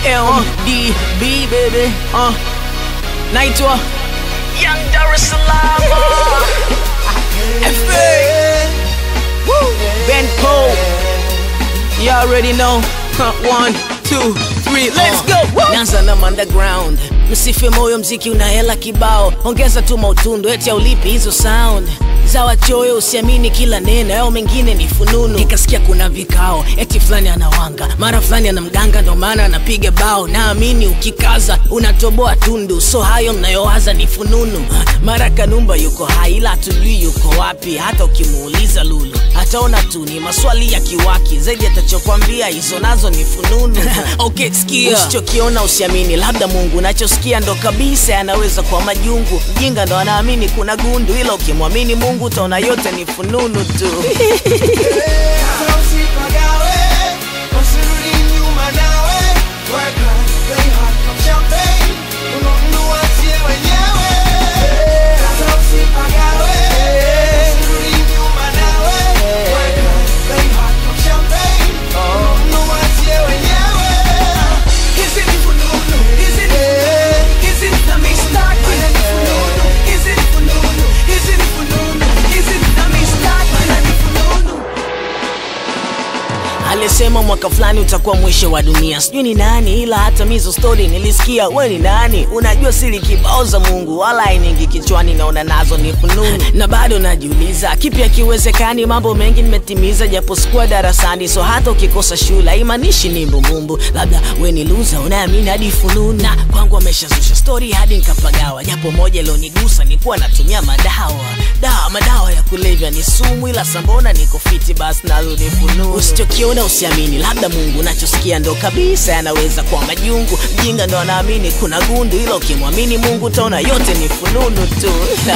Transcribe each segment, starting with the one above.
LDB baby uh. naitwa Young Dar es Salaam FA Ben Cole You already know huh. One, two, three, let's go Nanza na underground Msife moyo mziki una hela kibao Ongeza tu mautundu eti aulipi hizo sound za wachoyo usiamini kila neno yao mengine ni fununu nikasikia kuna vikao eti fulani anawanga mara fulani ana mganga ndo maana anapiga bao naamini ukikaza unatoboa tundu so hayo mnayowaza ni fununu mara kanumba yuko hai ila hatujui yuko wapi hata ukimuuliza lulu ataona tu ni maswali ya kiwaki zaidi atachokwambia hizo nazo ni fununu okay, sikia usichokiona usiamini labda mungu nachosikia ndo kabisa yanaweza kuwa majungu mjinga ndo anaamini kuna gundu ila ukimwamini mungu utaona yote ni fununu tu alisema mwaka fulani utakuwa mwisho wa dunia sijui ni nani ila hata mizo story nilisikia we ni nani unajua siri kibao za mungu wala ainingi kichwani naona nazo ni fununu na bado najiuliza kipi akiwezekani mambo mengi nimetimiza japo sikuwa darasani so hata ukikosa shule haimanishi ni mbumumbu labda we ni luza unaamini hadi fununu na kwangu ameshazusha story hadi nikapagawa japo moja ilionigusa nikuwa natumia madawa dawa madawa ya kulevya ni sumu ila sambona niko fiti basi nazo ni fununu usichokiona usiamini labda mungu nachosikia ndo kabisa yanaweza kuwa majungu mjinga ndo anaamini kuna gundu ila ukimwamini mungu utaona yote ni fununu tu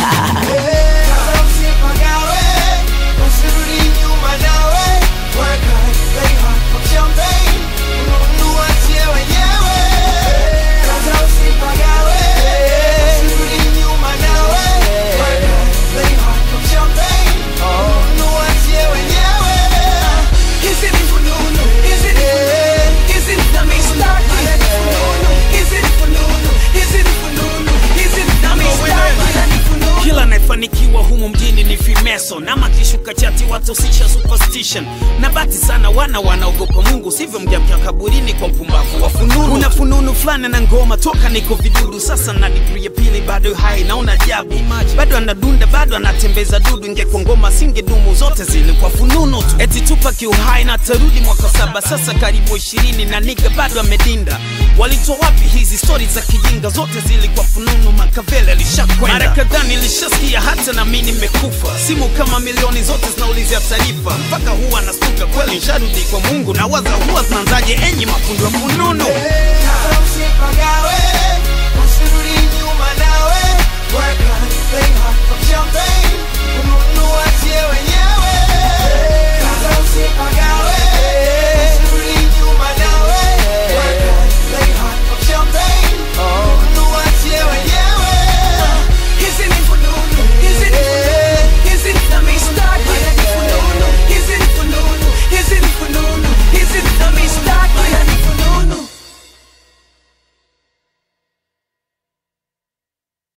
kila anayefanikiwa humu mjini ni fimeso nama kishuka chati watosisha superstition na bati sana wana wanaogopa mungu sivyo mjamkia kaburini kwa mpumbavu wa fununu una fununu fulani na ngoma toka niko vidudu sasa na digri ya pili bado hai naona ajabu bado anadunda bado anatembeza dudu ingekuwa ngoma singedumu zote zilikuwa fununu tu eti tupa kiuhai na tarudi mwaka saba sasa karibu ishirini na niga bado amedinda walitoa wapi hizi stori za kijinga zote zilikuwa fununu makavele alishakwenda mara kadhaa nilishasikia hata na mi nimekufa simu kama milioni zote zinaulizia taarifa mpaka huwa nastuka kweli nsharudi kwa mungu na waza huwa zinaanzaje enyi mafundi wa fununu Usipagawe, usirudi